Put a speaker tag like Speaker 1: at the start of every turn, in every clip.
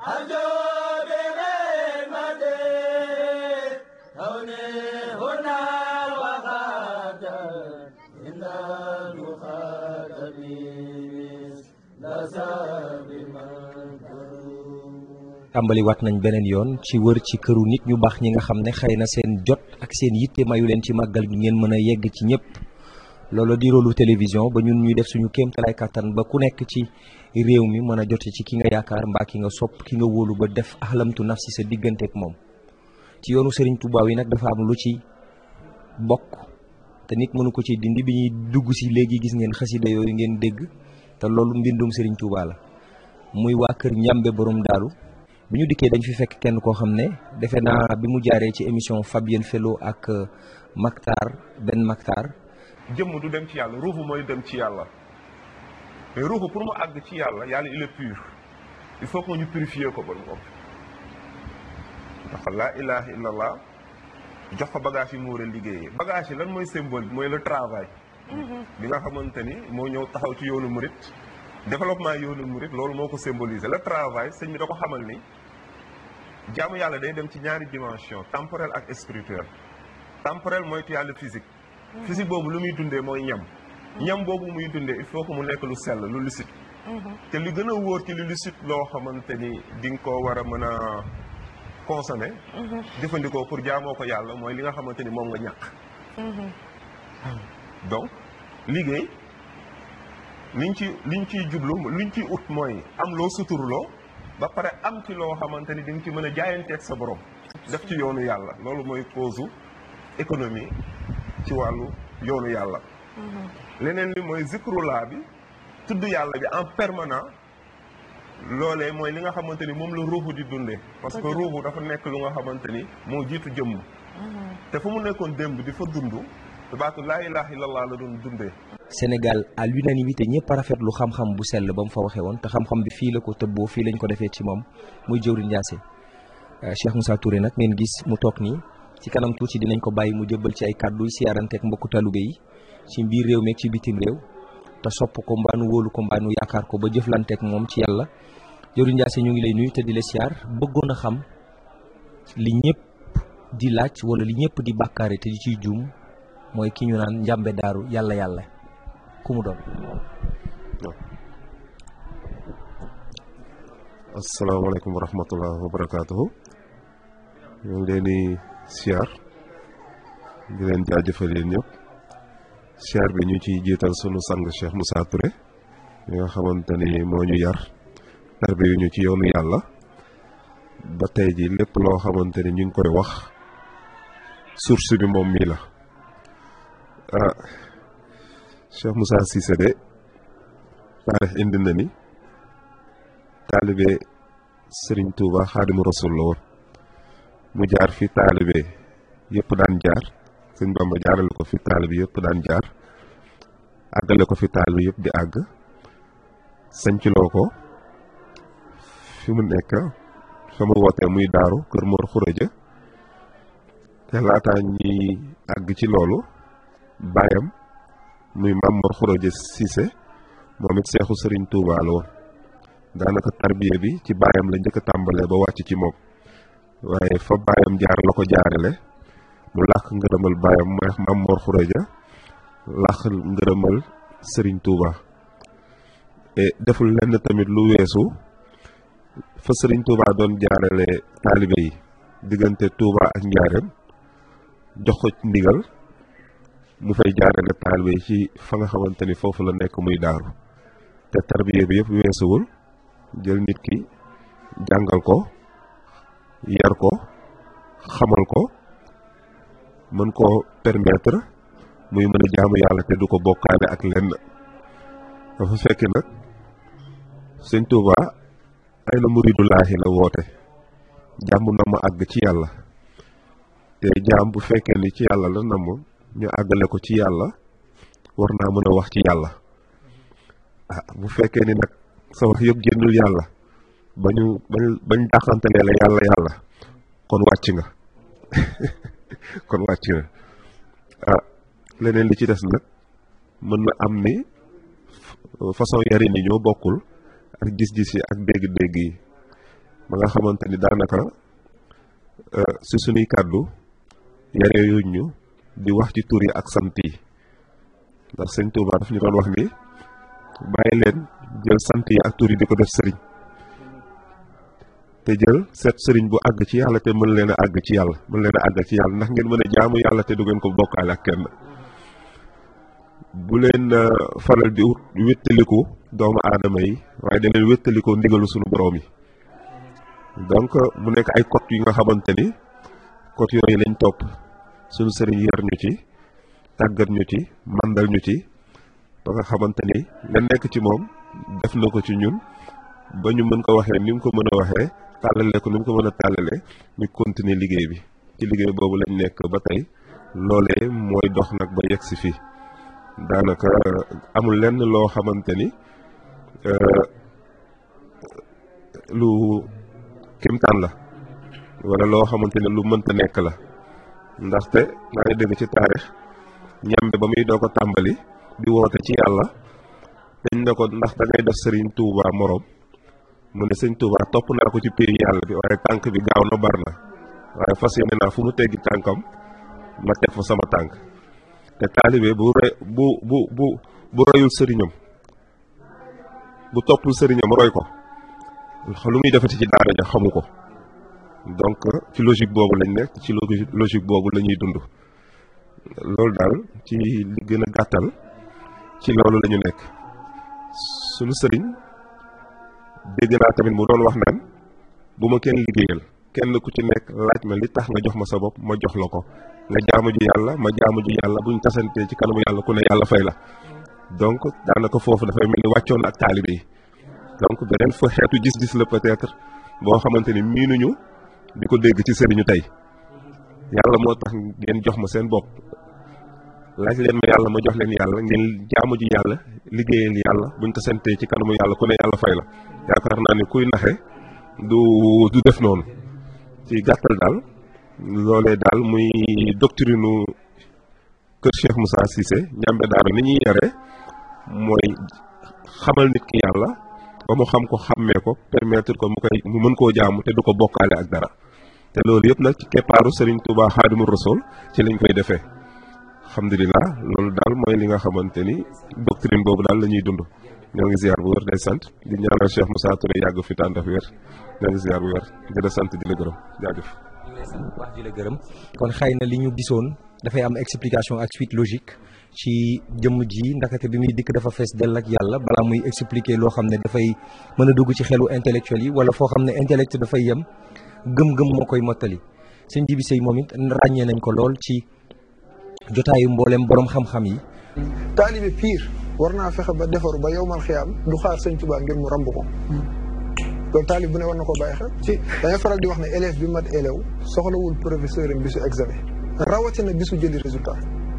Speaker 1: tàmbali waat nañ beneen yoon ci wër ci këru nit ñu baax ñi nga xam ne xëy na seen jot ak seen yitte mayu leen ci màggal gi ngeen mën a yegg ci ñëpp loolu di rôlu télévision ba ñun ñuy def suñu kéemtalaay kàttan ba ku nekk ci réew mi mën a jote ci ki nga yaakaar mbaa ki nga sopp ki nga wóolu ba def ahlamtu nafsi sa digganteek moom ci yoonu Serigne Touba yi nag dafa am lu ci bokk te nit mënu ko ci dindi bi ñuy dugg si léegi gis ngeen xasida yooyu ngeen dégg te loolu mbindum Serigne Touba la muy waa kër Njàmbe borom daaru bi ñu dikkee dañ fi fekk kenn koo xam ne defe naa bi mu jaaree ci émission Fabien Fellow ak Maktar Ben Maktar
Speaker 2: jëmm du dem ci yàlla ruuxu mooy dem ci yàlla mais ruuxu pour mu àgg ci yàlla yàlla il est pur il faut que ñu purifier ko ba mu ëpp ndax laa ilaha illallah jox ko bagage yi mu war a liggéeyee bagage yi lan mooy symbole bi mooy le travail bi nga xamante ni moo ñëw taxaw ci yoonu murit développement yoonu murit loolu moo ko symboliser le travail sëñ bi da ko xamal ni jaamu yàlla day dem ci ñaari dimension temporel ak spirituel temporel mooy yàlla physique physique boobu lu muy dundee mooy ñam ñam boobu muy dundee il faut que mu nekk lu sell lu lucide te li gën a wóor ci lu lucide loo xamante ni di nga ko war a mën a consommer jëfandikoo pour jaamoo ko yàlla mooy li nga xamante ni moom nga ñàkk donc liggéey liñ ci liñ ciy jublu liñ ciy ut mooy am loo suturloo ba pare am ci loo xamante ni di nga ci mën a jaayanteeg sa borom def ci yoonu yàlla loolu mooy cause économie ci wàllu yoonu yàlla leneen li mooy zikrulaa bi tudd yàlla bi en permanent loolee mooy li nga xamante ni moom la ruuxu di dundee parce que ruuxu dafa nekk lu nga xamante ni moo jiitu jëmm te fu mu nekkoon démb di fa dund baatu laa ilaha illallah la doon dundee
Speaker 1: Sénégal à l'unanimité ñëpp a rafetlu xam-xam bu sell ba mu fa waxee woon te xam-xam bi fii la ko tëbboo fii lañ ko defee ci moom muy jëwriñ Ndiassé Cheikh Moussa Touré nag ngeen gis mu toog nii ci kanam tuuti dinañ ko bàyyi mu jëbbal ci ay kàddu siyaaranteek mbokku talube yi ci biir réew meeg ci bitim réew te sopp ko mbaanu wóolu ko mbaanu yaakaar ko ba jëflanteek moom ci yàlla jëwriñ Ndiassé ñu ngi lay nuyu te di la siyaar bëggoon a xam li ñëpp di laaj wala li ñëpp di bàkkaare te di ciy juum mooy ki ñu naan njàmbe daaru yàlla yàlla ku mu doon
Speaker 3: asalaamaaleykum wa rahmatullah wa barakaatuhu ñu ngi leen di siyaar di leen jaajëfal yéen ñëpp siyaar bi ñu ciy jiital sunu sang Cheikh Moussa Touré mi nga xamante ni moo ñu yar tarbi yu ñu ci yoonu yàlla ba tey ji lépp loo xamante ni ñu ngi koy wax source bi moom mii la ah Cheikh Moussa Cissé de taarix indi na ni taalibe Serigne Touba Xaadimu Rasul la woon mu jaar fi taalibe yëpp daan jaar sëñ Bamba jaarale ko fi taalibe yëpp daan jaar àggale ko fi taalibe yëpp di àgg sañculoo ko fi mu nekk fa mu wootee muy daaru kër Mor Xuraja te laataa ñuy àgg ci loolu baayam muy Maam Mor Xuraja Cissé moom it seexu Serigne Touba la woon daanaka tarbiye bi ci baayam la njëkk a tàmbalee ba wàcc ci moom waaye fa baayam jaar la ko jaarale mu làq ngërëmal baayam mooy Maam Mor Xuraja làq ngërëmal Serigne Touba et deful lenn tamit lu weesu fa Serigne Touba doon jaarale taalibe yi diggante Touba ak Njaareem jox ko ndigal mu fay jaarale taalibe yi ci fa nga xamante ni foofu la nekk muy daaru te tarbiye bi yëpp weesuwul jël nit ki jàngal ko yar ko xamal ko mën koo permettre muy mën a jaamu yàlla te du ko bokkaale ak lenn dafa fekk nag sëñ Touba ay na muridulaahi la woote jàmm na ma àgg ci yàlla te jaam bu fekkee ni ci yàlla la namm ñu àggale ko ci yàlla war naa mën a wax ci yàlla ah bu fekkee ni nag sa wax yëpp génnul yàlla ba ñu bañ bañ dàqantelee la yàlla yàlla kon wàcc nga kon wàcc nga ah leneen li ci des nag mën na am ni façon yarin yi ñoo bokkul ak gis-gis yi ak dégg-dégg yi ba nga xamante ni daanaka si suñuy kàddu yare yuñ ñu di wax ci tur yi ak sant yi ndax sëñ Touba daf ñu doon wax ni bàyyi leen jël sant yi ak tur yi di ko def sëriñ te jël seet sëriñ bu àgg ci yàlla te mën leen a àgg ci yàlla mën leen a àgg ci yàlla ndax ngeen mën a jaamu yàlla te du ngeen ko bokkaale ak kenn bu leen faral di wéttaliku doomu aadama yi waaye da leen wéttalikoo ndigalu suñu boroom yi donc mu nekk ay code yi nga xamante ni code yooyu lañ topp suñu sëriñ yar ñu ci tàggat ñu ci màndal ñu ci ba nga xamante ni la nekk ci moom def na ko ci ñun ba ñu mën ko waxee ni mu ko mën a waxee tàllale ko ni mu ko mën a tàllale ñu continuer liggéey bi ci liggéey boobu lañ nekk ba tey loolee mooy dox nag ba yegg si fii daanaka amul lenn loo xamante ni lu kimtaan la wala loo xamante ne lu mënta nekk la ndaxte maa ngi dégg ci taarix ñambe ba muy doo ko tàmbali di woote ci yàlla dañ ne ko ndax da ngay def sëriñ Touba moroom mu ne sëñ Touba topp naa ko ci pays yàlla bi waaye tànk bi gaaw na bar na waaye fas yéene naa fu mu teggi tànkam ma teg fa sama tànk te taalibe bu roy bu bu bu bu royul sëriñam bu toppul sëriñam roy ko lu muy defati ci daara ja xamu ko donc ci logique boobu lañ nekk ci logique boobu la ñuy dund loolu daal ci li gën a gàttal ci loolu la ñu nekk sunu sëriñ dégg naa tamit mu doon wax naan bu ma kenn liggéeyal kenn ku ci nekk laaj ma li tax nga jox ma sa bopp ma jox la ko nga jaamu ji yàlla ma jaamu ji yàlla buñ tasantee ci kanamu yàlla ku ne yàlla fay la donc daanaka foofu dafay mel ni wàccoon ak taalibe yi donc beneen fa xeetu gis-gis la peut-être boo xamante ni miinuñu di ko dégg ci sëriñu tey yàlla moo tax ngeen jox ma seen bopp laaj leen ma yàlla ma jox leen yàlla ngeen jaamu ji yàlla liggéeyal yàlla buñ ko santee ci kanamu yàlla ku ne yàlla fay la yaakaar naa ne kuy naxe du du def noonu ci gàttal daal loolee daal muy doctrine kër Cheikh Moussa Cissé ñambe daara ni ñuy yare mooy xamal nit ki yàlla ba mu xam ko xàmmee ko permettre ko mu koy mu mën koo jaamu te du ko bokkaale ak dara te loolu yëpp nag ci keppaaru Serigne Touba Xaadimu Rasuul ci lañ koy defee alhamdulilah loolu daal mooy li nga xamante ni doctrine boobu daal la ñuy dund ñoo ngi ziar bu wér day sant di ñaanal Cheikh Moussa Touré yàgg fi tànn ak wér ñoo ngi ziar bu wér di la sant di la gërëm jaajëf.
Speaker 1: wax di la gërëm kon xëy na li ñu gisoon dafay am explication ak suite logique ci jëmm ji ndakate bi muy dikk dafa fees dell ak yàlla balaa muy expliquer loo xam ne dafay mën a dugg ci xelu intellectuel yi wala foo xam ne intellect dafay yem gëm-gëm moo koy mottali sëñ Jibi Sey moom it ràññee nañ ko lool ci jotaayu mboolem borom xam-xam yi.
Speaker 4: taalibe pire war naa fexe ba defaru ba yow man xiyaam du xaar sëñ Tuubaa ngir mu ramb ko loolu taalib bu ne war na koo bàyyi xel ci dañuy faral di wax ne élève bi mat élève soxlawul professeur am bisu examen rawatina bisu jëli résultat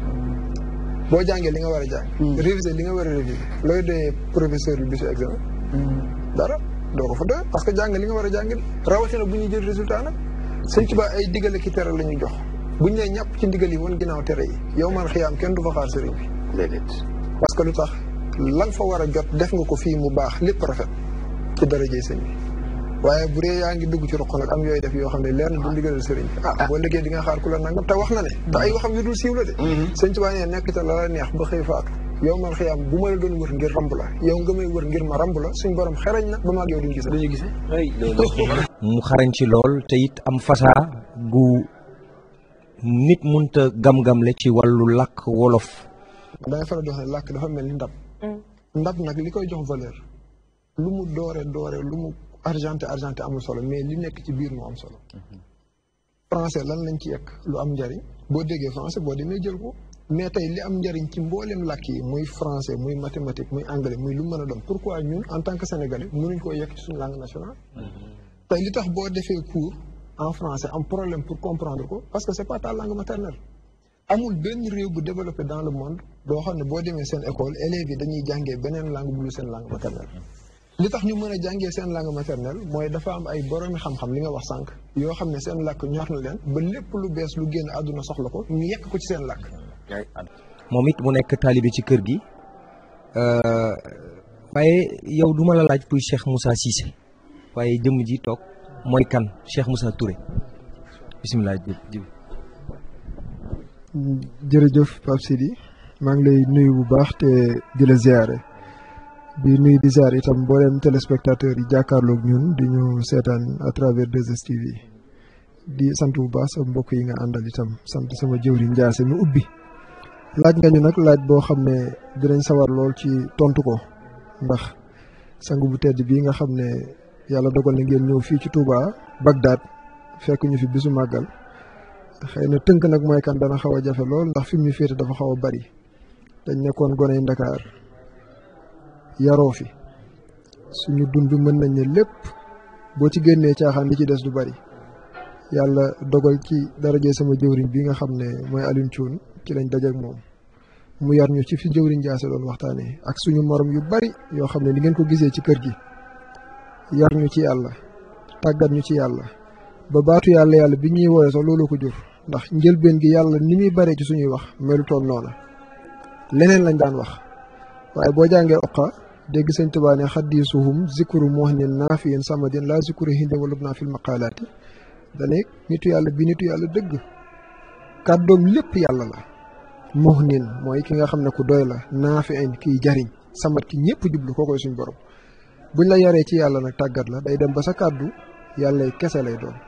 Speaker 4: boo jàngee li nga war a jàng réviser li nga war a réviser looy doyee professeur bi bisu examen dara doo ko fa doyee parce que jàng li nga war a jàng rawatina bu ñuy jël résultat nag sëñ Tuubaa ay digale ki tere la ñuy jox buñ ne ñàpp ci ndigal yi wan ginnaaw tere yi yow man xiyaam kenn du fa xaar sëriñ bi déedéet parce que lu tax lan fa war a jot def nga ko fii mu baax lépp rafet ci darajey sëñ bi waaye bu dee yaa ngi dugg ci roq nag am yooyu def yoo xam ne leer na du ndigalal sëriñ bi ah boo liggéey di nga xaar ku la nangam te wax na ne te ay waxam yu dul siiw la de sëñ Tuubaa nee nekk te la la neex ba xëy faatu yow man xiyaam bu ma la doon wër ngir ramb la yow nga may wër ngir ma ramb la suñ borom xerañ na ba maag yow duñ gise duñu gise
Speaker 1: mu xarañ ci lool te it am fasaa gu nit munta gam-gamle ci wàllu làkk wolof
Speaker 4: dangay faral di wax ne làkk dafa mel ni ndab ndab nag li koy jox valeur lu mu doore doore lu mu argenté argenté amul solo mais li nekk ci biir moo am solo français lan lañ ci yekk lu am njariñ boo déggee français boo demee jël ko mais tey li am njariñ ci mbooleem làkk yi muy français muy mathématique muy anglais muy lu mën a doon pourquoi ñun en tant que sénégalais mënuñ koo yekk ci suñu langue nationale tey li tax boo defee cours en français am problème pour comprendre ko parce que c'est pas ta langue maternelle amul benn réew bu développé dans le monde doo xam ne boo demee seen école élèves yi dañuy jàngee beneen langue bu dul seen langue maternelle li tax ñu mën a jàngee seen langue maternelle mooy dafa am ay boroomi xam-xam li nga wax sànq yoo xam ne seen làkk ñor na leen ba lépp lu bees lu génn àdduna soxla ko ñu yekk ko ci seen làkk
Speaker 1: moom it mu nekk taalibe ci kër gi waaye yow duma la laaj kuy Cheikh Moussa Cissé waaye jëmm ji toog mooy kan Cheikh Moussa Touré bisimilah jib
Speaker 4: jërëjëf Pape Sidi maa ngi lay nuyu bu baax te di la ziare di nuyu di ziare itam mboolem téléspectateur yi jàkkaarloog ñun di ñu seetaan à travers 2STV di sant bu baax sa mbokk yi nga àndal itam sant sama jëwriñ Ndiasse mi ubbi laaj nga ñu nag laaj boo xam ne dinañ sawar lool ci tontu ko ndax sang bu tedd bii nga xam ne yàlla dogal na ngeen ñëw fii ci Touba Bagdad fekk ñu fi bisu màggal xëy na tënk nag mooy kan dana xaw a jafe lool ndax fi mu ñu féete dafa xaw a bari dañ nekkoon goney Ndakaar yaroo fi suñu dund mën nañ ne lépp boo ci génnee caaxaan li ci des du bari yàlla dogal ci daraje sama jëwriñ bi nga xam ne mooy Alioune Thioune ci lañ dajeek moom mu yar ñu ci fi jëwriñ Ndiasse doon waxtaanee ak suñu morom yu bari yoo xam ne ni ngeen ko gisee ci kër gi yar ñu ci yàlla tàggat ñu ci yàlla ba baatu yàlla yàlla bi ñuy woowee sax loolu ko jur ndax njëlbeen gi yàlla ni muy baree ci suñuy wax melu toon noona leneen lañ daan wax waaye boo jàngee oqa dégg sëñ Tuubaa ne xaddisuhum zikru muhnin naafiyin samadin laa zikru hindin walub naa fil maqaalaati dane nitu yàlla bi nitu yàlla dëgg kàddoom lépp yàlla la muhnin mooy ki nga xam ne ku doy la naafiin kiy jariñ samat ki ñëpp jublu koo koy suñ borom buñ la yaree ci yàlla nag tàggat la day dem ba sa kàddu yàlla kese lay doon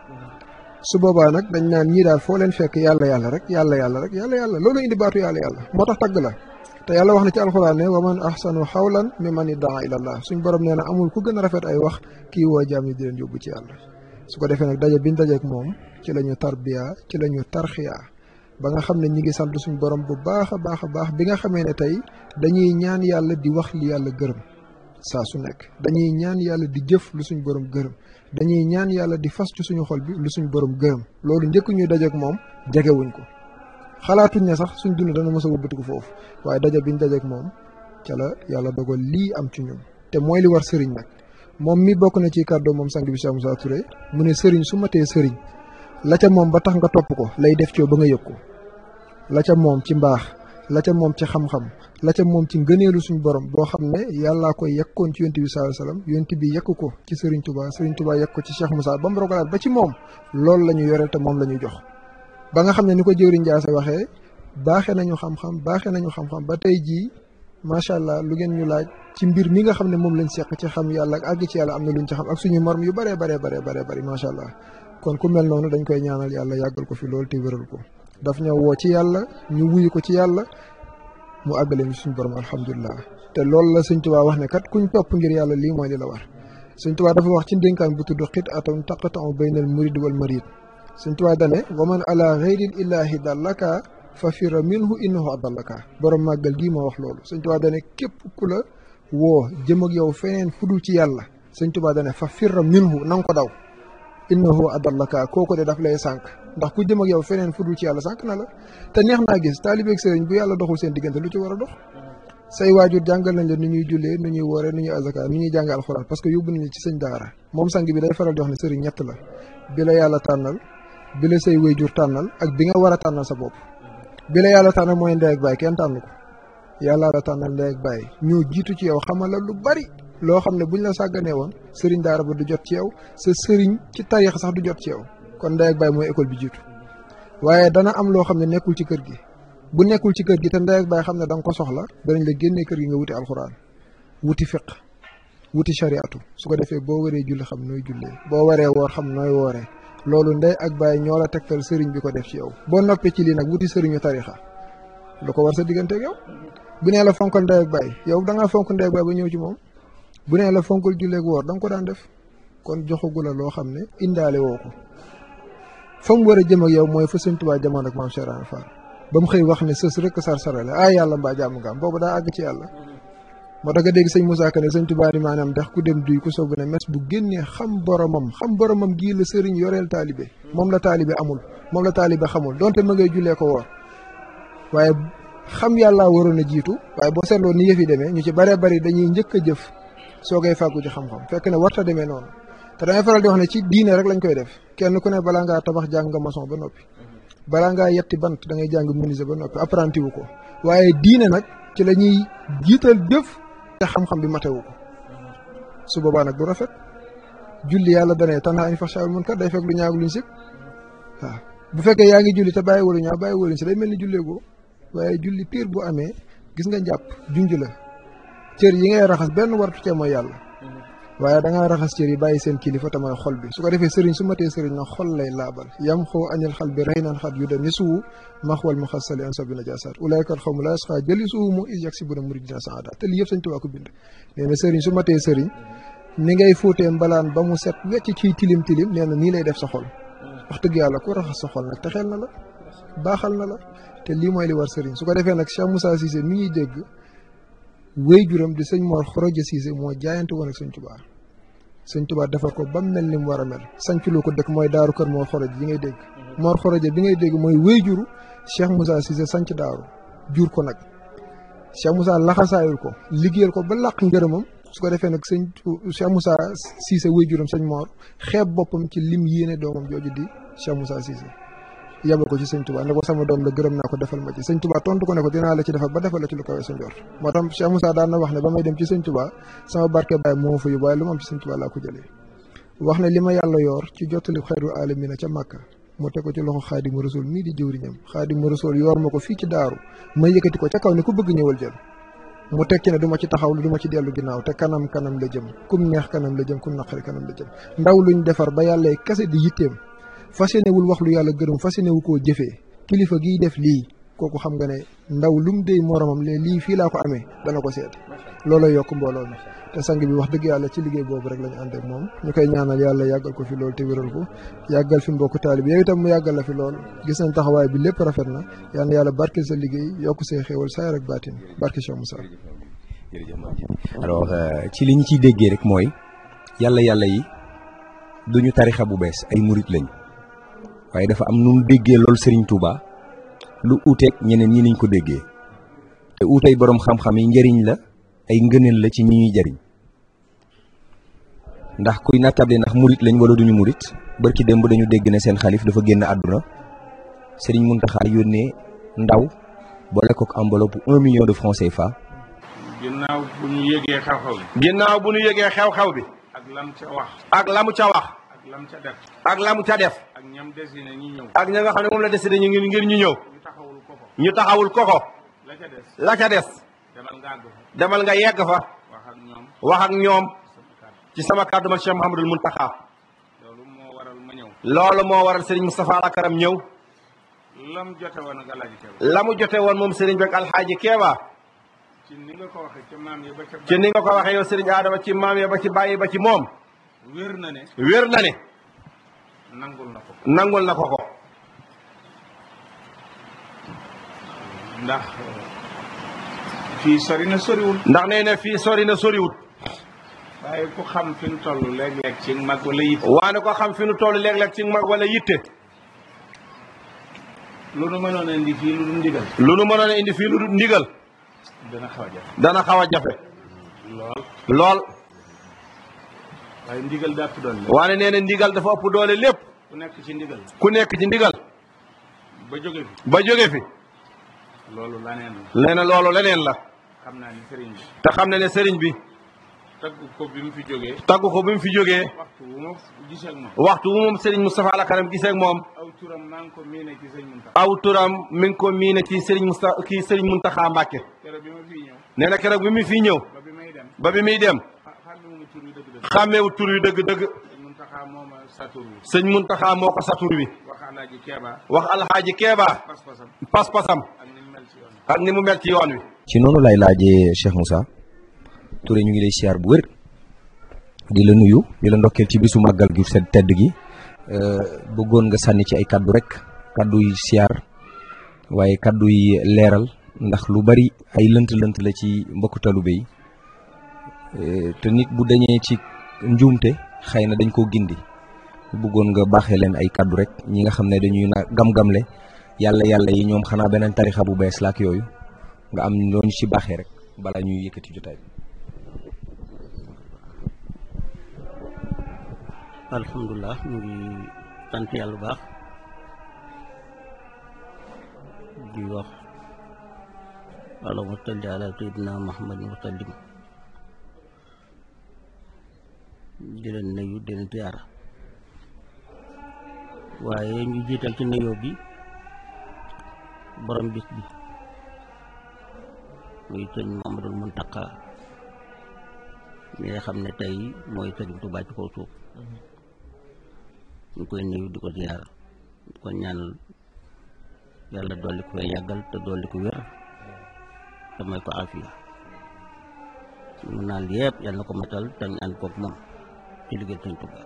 Speaker 4: su boobaa nag dañ naan ñii daal foo leen fekk yàlla yàlla rek yàlla yàlla rek yàlla yàlla loolu indi baatu yàlla yàlla moo tax tagg la te yàlla wax na ci alxuraan ne wa man ahsanu xawlan mi man iddaa ilallah suñ borom nee na amul ku gën a rafet ay wax kii woo jaam ñi di leen yóbbu ci yàlla su ko defee nag daje biñ dajeek moom ci la ñu tarbiya ci la ñu tarxiya ba nga xam ne ñi ngi sant suñ borom bu baax a baax a baax bi nga xamee ne tey dañuy ñaan yàlla di wax li yàlla gërëm saa su nekk dañuy ñaan yàlla di jëf lu suñ borom gërëm dañuy ñaan yàlla di fas ci suñu xol bi lu suñ borom gërëm loolu njëkk ñuy dajeek moom jegewuñ ko xalaatuñ ne sax suñ dund dana mos a wëbbatiku foofu waaye daje biñ dajeek moom ca la yàlla dogal lii am ci ñun te mooy li war sëriñ nag moom mi bokk na ci kàddoo moom sang bi Cheikh Moussa Touré mu ne sëriñ su matee sëriñ la ca moom ba tax nga topp ko lay def ci ba nga yëg ko la ca moom ci mbaax la ca moom ci xam-xam la ca moom ci ngëneelu suñu borom boo xam ne yàllaa koy yekkoon ci yonent bi sallallahu alayhi wasallam yonent bi yekk ko ci Serigne Touba Serigne Touba yekk ko ci Cheikh Moussa ba mu rogalaat ba ci moom loolu la ñu yoreel te moom la ñu jox ba nga xam ne ni ko jëwriñ Ndiasse waxee baaxee nañu xam-xam baaxee nañu xam-xam ba tey jii macha allah lu ngeen ñu laaj ci mbir mi nga xam ne moom lañ seq ci xam yàlla ak àgg ci yàlla am na luñ ci xam ak suñu morom yu baree baree baree baree bëri macha allah kon ku mel noonu dañ koy ñaanal yàlla yàggal ko fi loolu te wéral ko daf ñoo woo ci yàlla ñu wuyu ko ci yàlla mu àggale ñu suñu borom alhamdulilah te loolu la sëñ Tuubaa wax ne kat kuñ topp ngir yàlla lii mooy li la war sëñ Tuubaa dafa wax ci ndénkaan bu tudd xit atam taqata'u baynal murid wal marid sëñ Tuubaa dane wa man ala ghayril ilahi dallaka fa fira minhu innahu adallaka borom màggal gii moo wax loolu sëñ Tuubaa dane képp ku la woo jëm ak yow feneen fudul ci yàlla sëñ Tuubaa dane fa fira minhu na nga ko daw innahu adallaka kooku de daf lay sànq ndax ku jëm ak yow feneen fudul ci yàlla sànq na la te neex naa gis taalibeeg sëriñ bu yàlla doxul seen diggante lu ci war a dox say waajur jàngal nañ la nu ñuy jullee nu ñuy wooree nu ñuy azaka nu ñuy jànge alxuraan parce que yóbbu nañu ci sëñ daara moom sang bi day faral di wax ne sëriñ ñett la bi la yàlla tànnal bi la say waajur tànnal ak bi nga war a tànnal sa bopp bi la yàlla tànnal mooy ndey ak baay kenn tànn ko yàlla la tànnal ndey ak baay ñoo jiitu ci yow xamal la lu bari loo xam ne buñ la sàgganee woon sëriñ daara ba du jot ci yow sa sëriñ ci tarix sax du jot ci yow kon ndey ak baay mooy école bi jiitu waaye dana am loo xam ne nekkul ci kër gi bu nekkul ci kër gi te ndey ak baay xam ne da nga ko soxla danañ la génnee kër gi nga wuti alxuraan wuti fiq wuti shariatu su ko defee boo waree julli xam nooy jullee boo waree woor xam nooy wooree loolu ndey ak baay ñoo la tegtal sëriñ bi ko def ci yow boo noppee ci lii nag wuti sëriñu tarixa lu ko war sa diggante ak yow bu nee la fonkal ndey ak baay yow da ngaa fonk ndey ak baay ba ñëw ci moom bu nee la fonkal julleeg woor da nga ko daan def kon joxagu la loo xam ne indaale woo ko fa mu war a jëm ak yow mooy fa sëñ Tuubaa jamono ak maam Cheikh Ibra Fall ba mu xëy wax ne sës rek sar sarale ah yàlla mbaa jàmm nga am boobu daa àgg ci yàlla moo tax nga dégg sëñ Moussa Ka ne sëñ Tuubaa di maanaam ndax ku dem duy ku soobu ne mes bu génnee xam boromam xam boromam gii la sëriñ yoreel taalibe moom la taalibe amul moom la taalibe xamul donte ma ngay jullee ko woor waaye xam yàllaa waroon a jiitu waaye boo seetloo ni yëf yi demee ñu ci baree bari dañuy njëkk a jëf soo koy fàggu ci xam-xam fekk ne warta demee noonu te damay faral di wax ne ci diine rek lañ koy def kenn ku ne balaa ngaa tabax jàng nga maçon ba noppi balaa ngaa yetti bant da ngay jàng menuisier ba noppi apprenti wu ko waaye diine nag ci la ñuy jiital jëf te xam-xam bi matewu ko su boobaa nag du rafet julli yàlla danee tanhaa anil fahshaa'i wal munkar day fekk lu ñaaw luñ sib waaw bu fekkee yaa ngi julli te bàyyi walu ñaaw bàyyi waluñ si day mel ni julleegoo waaye julli piir bu amee gis nga njàpp junj la cër yi ngay raxas benn wartu cee mooy yàlla waaye da ngaa raxas cër yi bàyyi seen kilifa te mooy xol bi su ko defee sëriñ su matee sëriñ na xol lay laabal yam xoo añal xal bi rey naan xat yu da ni suwu maxwal mu xasali an sabi najaasaat ulaykat xaw mu la yasqa jëli suwu mu is yag si bu na murid dina saada te lii yëpp sañ tubaa ko bind nee na sëriñ su matee sëriñ ni ngay fóotee mbalaan ba mu set wecc ciy tilim tilim nee na nii lay def sa xol wax dëgg yàlla ku raxas sa xol nag te xel na la baaxal na la te lii mooy li war sëriñ su ko defee nag Cheikh Moussa Cissé mi ñuy dégg wéy juram di sëñ Mor Xoroja Cissé moo jaayante woon ak sëñ Tubaa sëñ Tubaa defar ko ba mu mel ni mu war a mel sancloo ko dëkk mooy daaru kër Mor Xoroja yi ngay dégg Mor Xoroja bi ngay dégg mooy wéy juru Cheikh Moussa Cissé sanc daaru jur ko nag Cheikh Moussa laxasaayul ko liggéeyal ko ba làq ngërëmam su ko defee nag sëñ Cheikh Moussa Cissé wéy juram sëñ Mor xeeb boppam ci lim yéene doomam jooju di Cheikh Moussa Cissé yabal ko ci sëñ Touba ne ko sama doom la gërëm naa ko defal ma ci sëñ Touba tontu ko ne ko dinaa la ci defal ba defal la ci lu kawee sa njort moo tax Cheikh Moussa daan na wax ne ba may dem ci sëñ Touba sama barke baay moo fa yóbbu waaye lu ma am ci sëñ Touba laa ko jëlee wax ne li ma yàlla yor ci jottali xeeru alamina ca Màkka mu teg ko ci loxo xaadimu rasul mii di jëwriñam xaadimu rasul yor ma ko fii ci daaru ma yëkkati ko ca kaw ne ku bëgg ñëwal jël mu tekki ne du ma ci taxaw du ma ci dellu ginnaaw te kanam kanam la jëm kum neex kanam la jëm kum naqari kanam la jëm ndaw luñ defar ba yàlla kese di yitteem fas yéenewul wax lu yàlla gërëm fas yéenewu koo jëfee kilifa giy def lii kooku xam nga ne ndaw lu mu déy moromam ne lii fii laa ko amee dana ko seet looloo yokk mbooloo mi te sang bi wax dëgg yàlla ci liggéey boobu rek la ñu ànd ak moom ñu koy ñaanal yàlla yàggal ko fi lool te wéral ko yàggal fi mbokku taalib yow itam mu yàggal la fi lool gis nañ taxawaay bi lépp rafet na yal na yàlla barkeel sa liggéey yokk see xéewal saayar ak baatin barke Cheikh Moussa
Speaker 1: alors ci li ñu ciy déggee rek mooy yàlla yàlla yi duñu tarixa bu bees ay murit lañ waaye dafa am nu mu déggee loolu Serigne Touba lu uuteeg ñeneen ñi niñ ko déggee te uutey boroom xam-xam yi njëriñ la ay ngëneel la ci ñi ñuy jariñ ndax kuy nattable ndax murit lañ wala duñu murit barki démb dañu dégg ne seen xalif dafa génn àdduna Serigne Mountakha yónnee ndaw boole kook enveloppe un million de francs CFA.
Speaker 5: ginnaaw bu ñu yëgee xew-xew bi.
Speaker 6: ginnaaw bu ñu yëgee xew-xew bi.
Speaker 5: ak lam ca wax.
Speaker 6: ak lamu ca wax.
Speaker 5: ak lam ca def.
Speaker 6: ak lamu ca def.
Speaker 5: ak ñam dessiné ñi ñëw.
Speaker 6: ak ña nga xam ne moom la décidé ñu ngir ngir ñu ñëw.
Speaker 5: ñu taxawul ko ko.
Speaker 6: ñu taxawul koko.
Speaker 5: la ca des.
Speaker 6: la ca des.
Speaker 5: demal nga àgg fa.
Speaker 6: demal nga yegg fa.
Speaker 5: wax ak ñoom.
Speaker 6: wax ak ñoom.
Speaker 5: sama kàddu.
Speaker 6: ci sama kàddu man Cheikh Mouhamadul Mountakha.
Speaker 5: loolu moo waral ma ñëw.
Speaker 6: loolu moo waral Serigne Moustapha Lakaram ñëw.
Speaker 5: lam jote woon ak alaaji Keba.
Speaker 6: la mu jote woon moom Serigne beeg Alxaaji Keeba.
Speaker 5: ci ni nga ko waxee ca maam yi ba ca.
Speaker 6: ci ni nga ko waxee yow Serigne Adama ci maam ya ba ci bàyyi ba ci moom.
Speaker 5: wér na ne.
Speaker 6: wér na ne.
Speaker 5: nangul na ko.
Speaker 6: nangul na ko ko.
Speaker 5: ndax fii sori na soriwul.
Speaker 6: ndax nee na fii sori na soriwut.
Speaker 5: waaye ku xam fi nu toll léeg-léeg ci mag wala yitte.
Speaker 6: waane ko xam fi nu toll léeg-léeg ci mag wala yitte.
Speaker 5: lu nu mënoon a indi fii lu dul ndigal.
Speaker 6: lu nu mënoon a indi fii lu dul ndigal.
Speaker 5: dana xaw a jafe.
Speaker 6: dana xaw a jafe.
Speaker 5: lool.
Speaker 6: lool.
Speaker 5: waaye ndigal daa ëpp doole.
Speaker 6: waane nee na ndigal dafa ëpp doole lépp.
Speaker 5: ku nekk ci ndigal.
Speaker 6: ku nekk ci ndigal.
Speaker 5: ba jóge fi.
Speaker 6: ba jóge fi.
Speaker 5: loolu laneen la.
Speaker 6: nee na loolu leneen la.
Speaker 5: xam naa ni sëriñ bi.
Speaker 6: te xam na ne sëriñ bi.
Speaker 5: tagg ko bi mu fi jógee.
Speaker 6: tagg ko bi mu fi jógee.
Speaker 5: waxtu wu ma gisee ak moom.
Speaker 6: waxtu wu moom Serigne Moustapha Lakaram gisee ak moom.
Speaker 5: aw turam maa ngi ko miine ci sëñ Muntaxa.
Speaker 6: aw turam mi ngi ko miine ci Serigne Moustapha kii Serigne Mountakha Mbacke.
Speaker 5: keroog bi ma fii ñëw.
Speaker 6: nee na keroog bi mu fii ñëw.
Speaker 5: ba bi may dem.
Speaker 6: ba bi muy dem.
Speaker 5: ah xàmme mu tur wi dëgg-dëgg.
Speaker 6: xàmmeewu tur yu dëgg-dëgg.
Speaker 5: sëñ Muntaxa moo ma sa tur wi.
Speaker 6: sëñ Mountakha moo ko satur bi.
Speaker 5: wax Alaaji Keeba.
Speaker 6: wax Alxaaji Keeba.
Speaker 5: pas-pasam.
Speaker 6: pas-pasam.
Speaker 5: ak ni mu mel ci yoon wi.
Speaker 6: ak ni mu mel ci yoon wi.
Speaker 1: ci noonu lay laajee Cheikh Moussa Touré ñu ngi lay siyaar bu wér di la nuyu di la ndokkeel ci bisu màggal gi sedd tedd gi bëggoon nga sànni ci ay kaddu rek kaddu yi siyaar waaye kaddu yi leeral ndax lu bari ay lënt-lënt la ci mbokku talube yi te nit bu dañee ci njuumte xëy na dañ koo gindi bëggoon nga baaxee leen ay kaddu rek ñi nga xam ne dañuy na gam-gamle yàlla yàlla yi ñoom xanaa beneen tarixa bu bees la ak yooyu nga am loolu ci baaxee rek balaa ñuy yëkkati jotaay bi.
Speaker 7: alhamdulilah ñu ngi sant yàlla bu baax di wax allahumma salli ala sayyidina muhammadin wa sallim di leen nuyu di leen ziyaara waaye ñu jiital ci nuyoo bi borom bis bi muy sëñ Mamadul Muntaqa mi nga xam ne tey mooy sëriñ Tuubaa ci kaw suuf ñu koy nuyu di ko ziyaara di ko ñaanal yàlla dolli ko fay yàggal te dolli ko wér te may ko afiya mu naan yëpp yàlla na ko matal te ñu ànd koog moom ci liggéey sëñ Tuubaa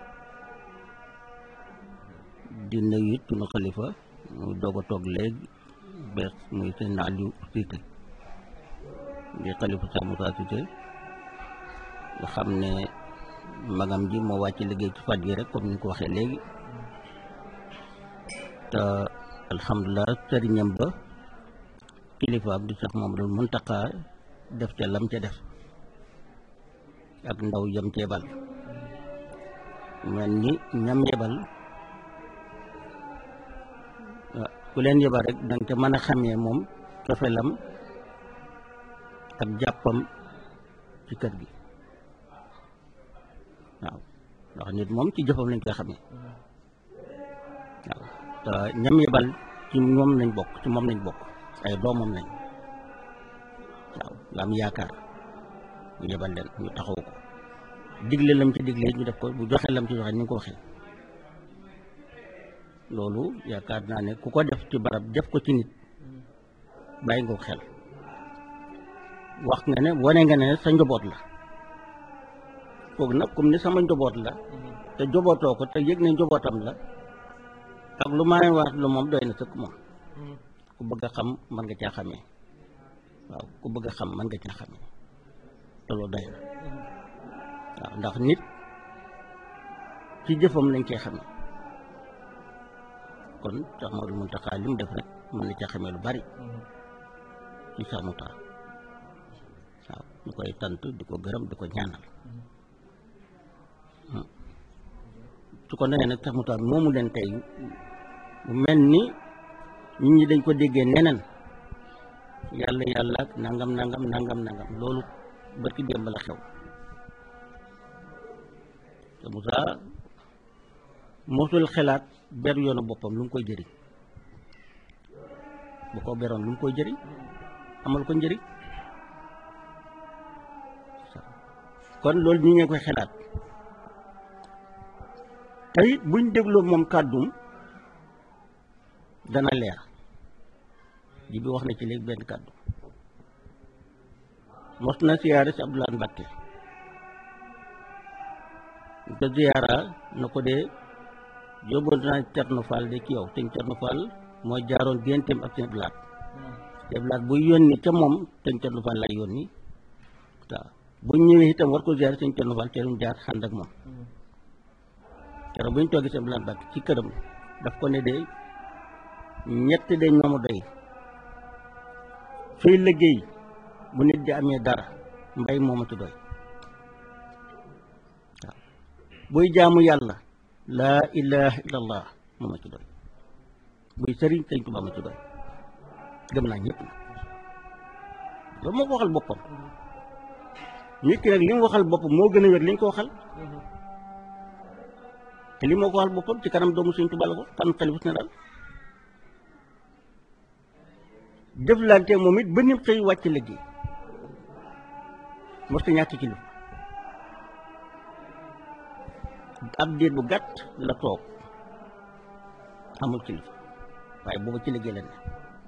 Speaker 7: di nuyu it sunu xalifa muy doog a toog léegi bees muy sëñ Aliou Cissé di xalifa Cheikh Moussa Cissé nga xam ne magam ji moo wàcc liggéey ci faj gi rek comme ni ñu ko waxee léegi te alhamdulilah sëriñam ba kilifaam di Cheikh Mamadou Muntaqa def ca lam ca def ak ndaw yam ceebal mel ni ñam yebal ku leen yebal rek danga ca mën a xamee moom cofelam ak jàppam ci kër gi waaw ndax nit moom ci jëfam lañ koy xamee waaw te ñam yebal ci moom lañ bokk ci moom lañ bokk ay doomam lañ waaw nga am yaakaar ñu yebal leen ñu taxaw ko digle lam ci digle ñu def ko bu joxe lam ci joxe ni nga ko waxee loolu yaakaar naa ne ku ko def ci barab def ko ci nit bàyyi nga ko xel wax nga ne wane nga ne sa njaboot la kooku nag comme ni sama njaboot la te njabootoo ko te yëg ne njabootam la ak lu ma wax lu moom doy na sëkk moom ku bëgg a xam mën nga caa xamee waaw ku bëgg a xam mën nga caa xamee te loolu doy na waaw ndax nit ci jëfam lañ koy xamee kon Cheikh Modou Mountakha li mu def rek mën na caa xamee lu bari ci Cheikh Mouta waaw ñu koy tant di ko gërëm di ko ñaanal su ko nee nag Cheikh Mouta moomu leen tey mu mel ni nit ñi dañ ko déggee neneen yàlla yàlla ak nangam nangam nangam nangam loolu barki démb la xew Cheikh Mouta mosul xelaat ber yoonu boppam lu mu koy jëriñ bu ko beroon lu mu koy jëriñ amal ko njëriñ kon loolu ñi ngeen koy xelaat te it buñ dégloo moom kàddum dana leer ji bi wax na ci léegi benn kàddu mos na siyaare si Abdoulaye Mbacke te ziyaara na ko dee yóbboon naa Cerno Fall de ci yow te Cerno Fall mooy jaaroon génteem ak seen blaat seen blaat buy yónni ca moom te Cerno Fall lay yónni waaw bu ñëwee itam war ko ziar sëñ Cerno Fall teelum jaar xànd ak moom keroog bu ñu toogee seen blaat bàkk ci këram daf ko ne de ñett de ñoomu doy fii liggéey bu nit di amee dara mbay mooma ci doy waaw buy jaamu yàlla laa ilaha illallah moo ma ci doy buy sëriñ sëñ Tuubaa ma ci doy gëm naa ñëpp na loolu moo ko waxal boppam nit ki nag li mu waxal boppam moo gën a wér li ñu ko waxal te li moo ko waxal boppam ci kanam doomu sëñ Tuubaa la ko kan xalifus na daal jëflante moom it ba nim xëy wàcc liggéey mosta ñàkk ci lu ab diir bu gàtt la toog amul kilifa waaye booba ci liggéey la ne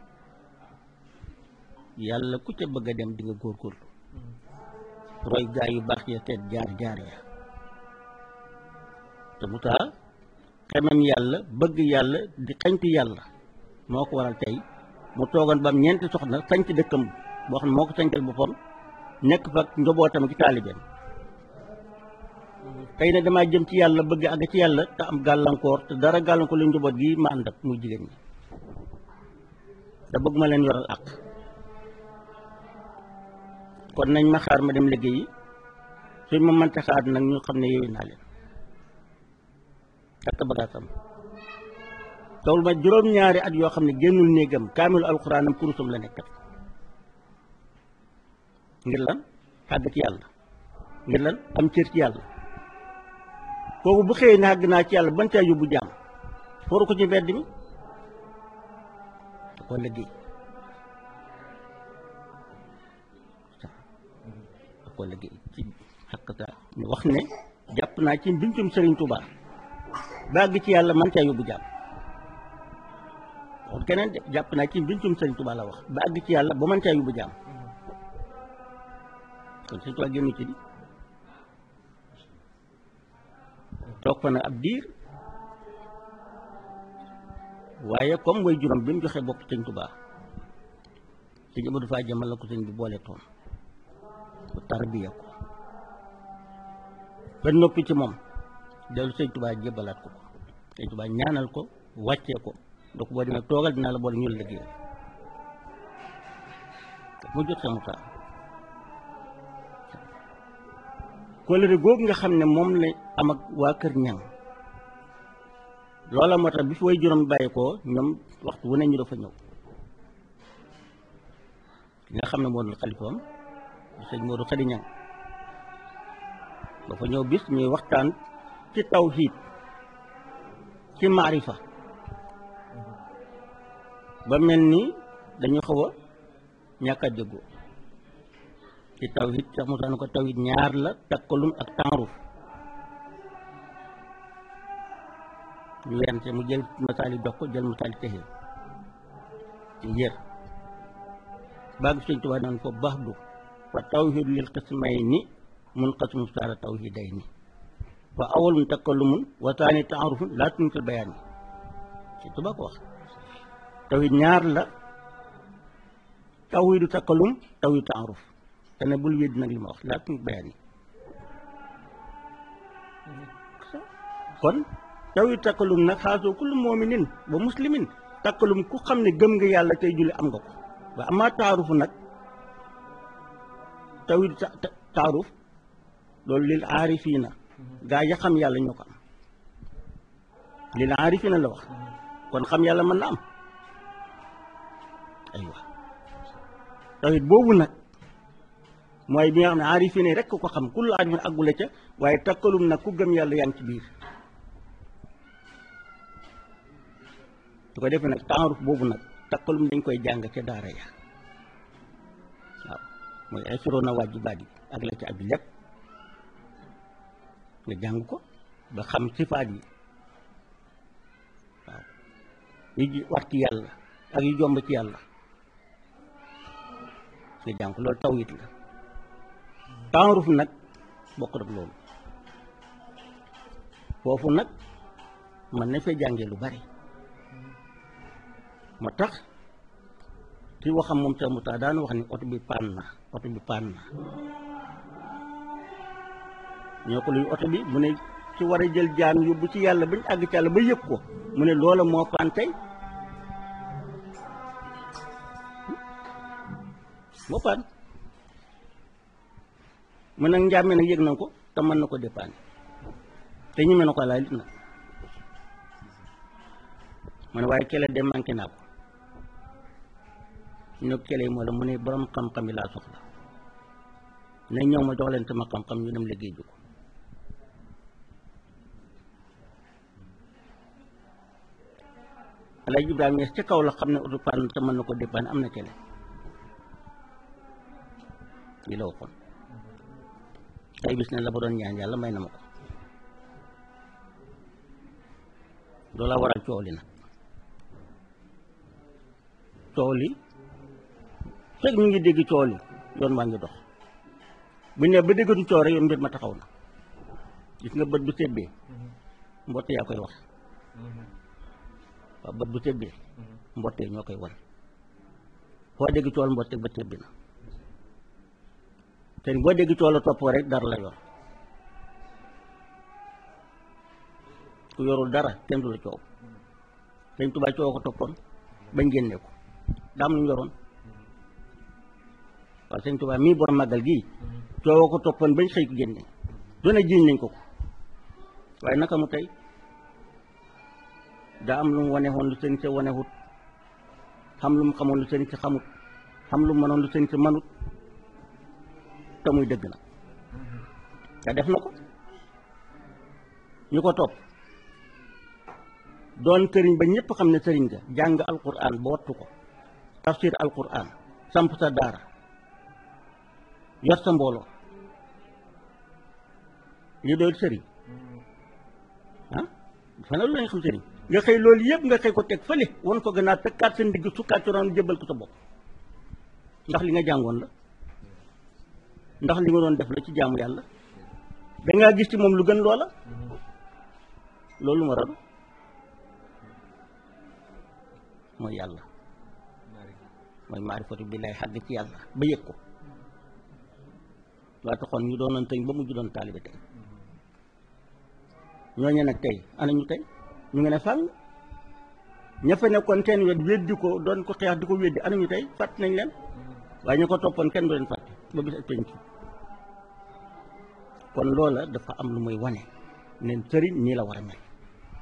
Speaker 7: yàlla ku ca bëgg a dem di nga góorgóorlu roy gaa yu baax ya teet jaar jaar ya te mu taa xemam yàlla bëgg yàlla di xañtu yàlla moo ko waral tey mu toogoon ba am ñeenti soxna sañc dëkkam boo xam ne moo ko sañcal boppam nekk fa njobootam ci taalibeem tey ne damaa jëm ci yàlla bëgg àgg ci yàlla te am gàllankoor te dara gàllankoor lu njaboot gi ma ànd ak muy jigéen ñi te bëgg ma leen yoral ak kon nañ ma xaar ma dem liggéeyi suñ ma mënta xaar nag ñu xam ne yooyu naa leen ak bagaasam tawul ma juróom-ñaari at yoo xam ne génnul néegam kaamilu alxuraanam kurusam la nekkat ngir lan àgg ci yàlla ngir lan am cër ci yàlla kooku bu xëyee ne àgg naa ci yàlla ban caa yóbbu jaam fooru ko ci mbedd mi da ko liggéey da ko liggéey ci xakkata ñu wax ne jàpp naa ci mbincum Sëriñ Tuubaa ba àgg ci yàlla man caa yóbbu jaam wax keneen de jàpp naa ci mbincum Sëriñ Tuubaa la wax ba àgg ci yàlla ba man caa yóbbu jaam kon Sëriñ Tuubaa génn ci di toog fa nag ab diir waaye comme way juróom bi mu joxee bopp sëñ Tuubaa sëñ Abdou Faa jëmal la ko sëñ bi boole toon bu tarbiya ko ba noppi ci moom dellu sëñ Tuubaa jébbalaat ko ko sëñ Tuubaa ñaanal ko wàccee ko donc boo demee toogal dinaa la boole ñu la liggéey mu jot sa Musaa kóllëre googu nga xam ne moom la am ak waa kër ñang loola moo tax bi fi way juróom bàyyi ko ñoom waxtu wu ne ñu dafa ñëw ki nga xam ne moo doon xalifaam sëñ Modou Khady Ñang dafa ñëw bis ñuy waxtaan ci tawhiid ci maarifa ba mel ni dañu xaw a ñàkk a déggoo ci tawhid sax mu sax na ko tawhid ñaar la takkalum ak taaruf ñu werante mu jël masaali jox ko jël masaali texee ci yër baag sëñ Tuubaa naan ko baax du fa tawhid lil qismayni mun qasmu saara tawhidayni fa awalun takkalumun wa taani taarufun laa tuntil bayaan yi sëñ Tuubaa ko wax tawhid ñaar la tawhidu takkalum tawhid taaruf te ne bul wéddi nag li ma wax laa tuntil bayaan yi kon tawhid takkalum nag xaasoo kullu mu'minin ba muslimin takkalum ku xam ne gëm nga yàlla tey julli am nga ko wa amaa taarufu nag tawhid taaruf loolu lil aarifiina gaa ya xam yàlla ñoo ko am lil aarifiina la wax kon xam yàlla mën na am aywa tawhid boobu nag mooy bi nga xam ne aarifiina rek ko xam kullu aarifin àggule ca waaye takkalum nag ku gëm yàlla yaa ngi ci biir su ko defee nag taaruf boobu nag takkalum dañ koy jàng ca daara ya waaw mooy assuroo na waajibaat yi ak la ci abi lépp nga jàng ko ba xam sifaat yi waaw yi war ci yàlla ak yu jomb ci yàlla nga jàng ko loolu tawhid la taaruf nag bokk rek loolu foofu nag man na fee jàngee lu bari moo tax ci waxam moom sa mu tax daan wax ni oto bi paan na oto bi paan na ñoo ko luy oto bi mu ne ci war a jël jaam yóbbu ci yàlla bañ àgg ci yàlla ba yëg ko mu ne loola moo paan tey moo paan mu nag njàmme nag yëg na ko te mën na ko dépanne te ñeme na ko laay lit nag mu ne waaye kele de manqué naa ko ñu kele yi moo la mu ne borom xam-xam yi laa soxla ne ñëw ma jox leen sama xam-xam ñu dem liggéey ju ko Alaaji Ibrahima Ñas ca kaw la xam ne oto pann te mën na ko dépanne am na kele yi la waxoon tey bis ne la ba doon ñaan yàlla may na ma ko loolu la waral coow li nag coow li fekk ñu ngi dégg coow li yoon waa ngi dox bu ne ba déggatu coow rek yoon mbir ma taxaw na gis nga bët bu sebbee mbotte yaa koy wax waaw bët bu sebbee mbotte ñoo koy wan foo dégg coow mbotte ba sebbi na te boo dégg coow la topp rek dara la yor ku yorul dara kenn du la coow Sëñ Tuubaa coow ko toppoon bañ génne ko daam lu ñu yoroon waaw Sëñ Tuubaa mii borom màggal gii coow ko toppoon bañ xëy ko génne doone jiiñ nañ ko ko waaye naka mu tey daa am lu mu wane woon lu sëñ sa wanewut xam lu mu xamoon lu sëñ sa xamut xam lu mu mënoon lu sëñ sa manut te muy dëgg na te def na ko ñu ko topp doon sëriñ ba ñëpp xam ne sëriñ nga jàng alquran ba wattu ko tafsir alquran samp sa daara yor sa mbooloo li doon sëriñ ah fana lu lañ xam sëriñ nga xëy loolu yëpp nga xëy ko teg fële wan ko gannaaw tëkkaat sa ndigg sukkaat ci ron jëbbal ko sa bopp ndax li nga jàngoon la ndax li nga doon def la ci jaamu yàlla dangaa gis ci moom lu gën loola loolu ma waral mooy yàlla mooy maarifatu billaay xàgg ci yàlla ba yëg ko laa taxoon ñu doonoon tëñ ba mujj doon taalibe tey ñooñu nag tey ana ñu tey ñu ngi ne fàll ña fa nekkoon seen wet weddi ko doon ko xeex di ko weddi ana ñu tey fàtt nañ leen waaye ñu ko toppoon kenn du leen fàtte ba bis ak penc kon loola dafa am lu muy wane neen sëriñ nii la war a mel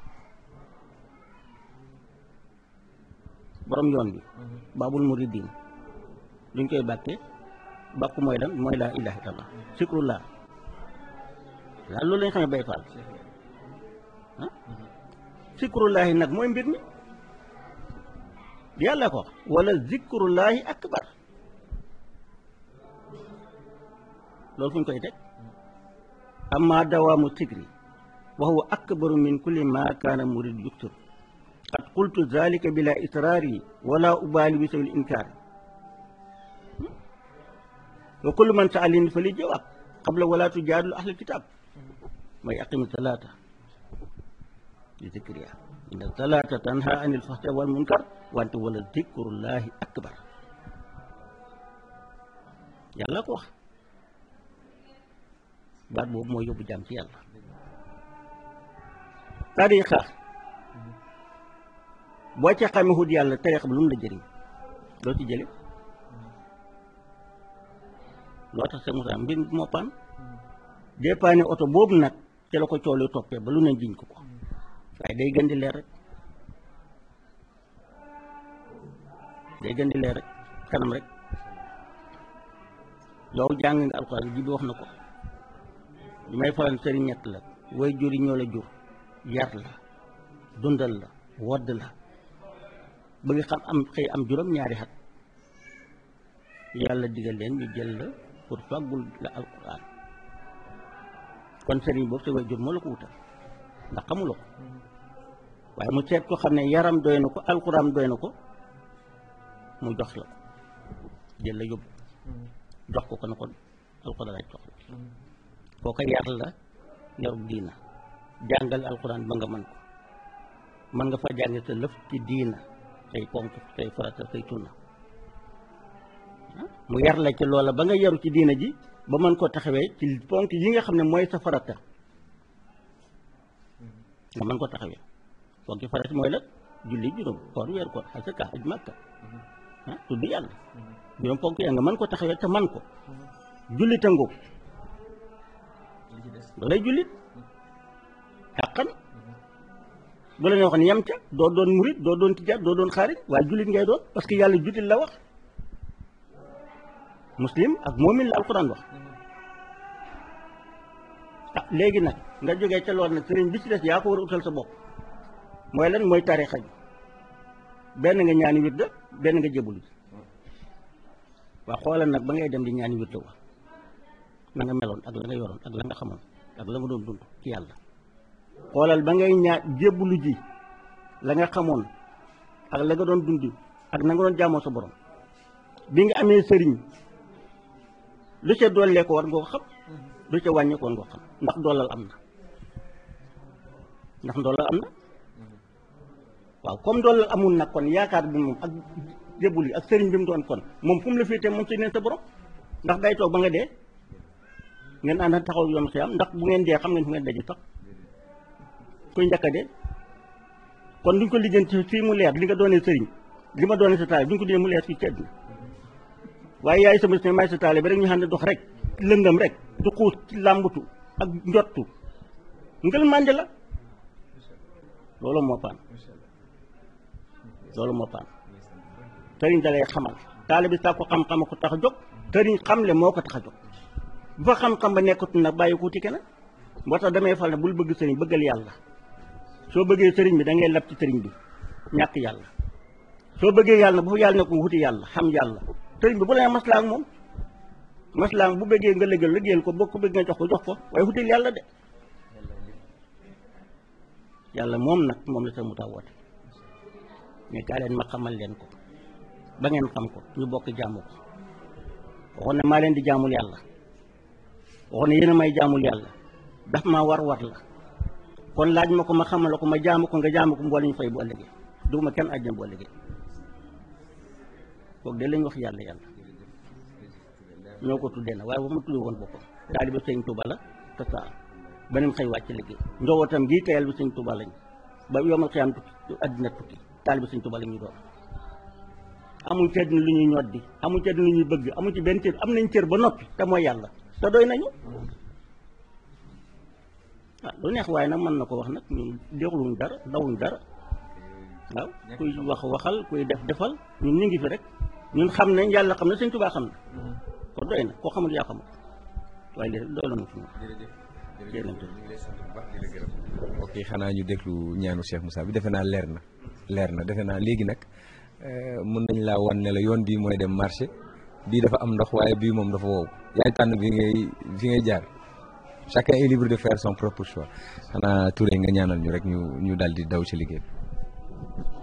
Speaker 7: borom yoon bi baabul muridin luñ koy bàkkee bàkku mooy lan mooy laa ilaha illallah sikrullah daal loolu lañ xamee bay faal ah sikrullahi nag mooy mbir mi yàlla ko wala zikrullahi akbar loolu fu ñu koy teg amma dawaamu sikri wa huwa akbaru min kulli ma kaana murid yuktur qad qultu zalika bila israari wala ubaali bi sawil inkaari wa kullu man saalini fa li jawaab qabla wala tujaadilu ahlal kitaab mooy aqimi salaata li zikriya inna salaata tanha anil fahsha wal munkar wante wala zikrullahi akbar yàlla ko wax baat boobu mooy yóbbu jàmm ci yàlla tariqa boo ca xamee xut yàlla tariqa bi lu mu la jëriñ loo ci jële loo tax sa Moussa mbir moo paan dépanne oto boobu nag ca la ko coolu toppee ba lu ne jiñ ko ko waaye day gën di leer rek day gën di leer rek kanam rek yow jàng nga alxuraan ji bi wax na ko li may faral sëriñ ñett la way jur yi ñoo la jur yar la dundal la wodd la ba nga xam am xëy am juróom ñaari xat yàlla digal leen ñu jël la pour fàggul la alquran kon sëriñ boobu sa way jur moo la ko wutal ndax xamuloo ko waaye mu seet ko xam ne yaram doy na ko alquran doy na ko mu jox la ko jël la yóbbu jox ko ko na ko alquran laaj jox la kooka yar la yarub diina jàngal alquran ba nga mën ko mën nga fa jànge sa lëf ci diina say ponk say farata say tunna mu yar la ci loola ba nga yaru ci diina ji ba mën koo taxawee ci ponk yi nga xam ne mooy sa farata nga mën koo taxawee ponk yi farata mooy la julli juróom koor weer koor asaka aj màkka ah tudd yàlla juróom ponk ya nga mën ko taxawee te man ko julli tëngu loolay jullit xàqan bu la ne wax ne yem ca doo doon murit doo doon tijaat doo doon xaarit waaye jullit ngay doon parce que yàlla jullit la wax muslim ak moomin la alquran wax ah léegi nag nga jógee ca lool nag sëriñ bi ci des yaa ko war a utal sa bopp mooy lan mooy tarixa bi benn nga ñaani wirda benn nga jébbalu waa xoolal nag ba ngay dem di ñaani wirda wa na nga meloon ak la nga yoroon ak la nga xamoon ak la nga doon dund ci yàlla xoolal ba ngay ñaa jébbalu ji la nga xamoon ak la nga doon dund ak na nga doon jaamoo sa borom bi nga amee sëriñ lu ca dollee ko war nga ko xam lu ca wàññee ko war nga ko xam ndax doolal am na ndax doolal am na waaw comme doolal amul nag kon yaakaar bi moom ak jébbul yi ak sëriñ bi mu doon kon moom fu mu la féetee moom ci neen sa borom ndax day toog ba nga dee ngeen ànd taxaw yoon xiyam ndax bu ngeen dee xam ngeen fu ngeen daje sax kuy njëkk a dee kon duñ ko lijjanti fii mu leer li nga doonee sëriñ li ma doonee sa taal duñ ko dee mu leer fii ci àddina waaye yaay sama ne may sa taale ba rek ñu xam ne dox rek lëngam rek du xuus ci làmbutu ak njottu ngël mànde la loolu moo paan loolu moo paan sëriñ da lay xamal taale bi sàkku xam-xam ko tax a jóg sëriñ xamle moo ko tax a jóg bu fa xam-xam ba nekkatu nag bàyyi ko wuti keneen moo tax damay fal ne bul bëgg sëriñ bëggal yàlla soo bëggee sëriñ bi da ngay lab ci sëriñ bi ñàkk yàlla soo bëggee yàlla bu fa yàlla ne ko wuti yàlla xam yàlla sëriñ bi bu la nee maslaa ak moom maslaa bu bëggee nga lëggal lëggeel ko boo ko bëgg nga jox ko jox ko waaye wutil yàlla de yàlla moom nag moom la sa mu tax woote mais kaa leen ma xamal leen ko ba ngeen xam ko ñu bokk jaamu ko waxoon ne maa leen di jaamul yàlla waxoon ne yéen a may jaamul yàlla daf maa war war la kon laaj ma ko ma xamal ko ma jaamu ko nga jaamu ko mboole ñu fay bu ëllëgee duguma kenn àjjana bu ëllëgee kooku de lañ wax yàlla yàlla ñoo ko tuddee na waaye ba ma tuddee woon boppam taaliba sëñ Tuuba la te saa beneen xëy wàcc liggéey njabootam gii tayal bi sëñ Tuuba lañ ba yomal xiyaam tukki àddina tukki taaliba sëñ Tuuba la ñu doon amuñ ci àddina lu ñuy ñoddi amuñ ci àddina lu ñuy bëgg amuñ ci benn cër am nañ cër ba noppi te mooy yàlla te doy nañu ah lu neex waaye nag mën na ko wax nag ñun dégluwuñ dara dawuñ dara waaw kuy wax waxal kuy def defal ñun ñu ngi fi rek ñun xam nañ yàlla xam na sëñ Tuubaa xam na kon doy na koo xamul yaa xamul waaye léegi doy na fi mu
Speaker 1: ok xanaa ñu déglu ñaanu Cheikh Moussa bi defe naa leer na leer na defe naa léegi nag mën nañ laa wan ne la yoon bii mooy dem marché bii dafa am ndox waaye bii moom dafa wow yaay tànn bi ngay fi ngay jaar chacun est libre de faire son propre choix xanaa Touré nga ñaanal ñu rek ñu ñu daal di daw ci liggéey bi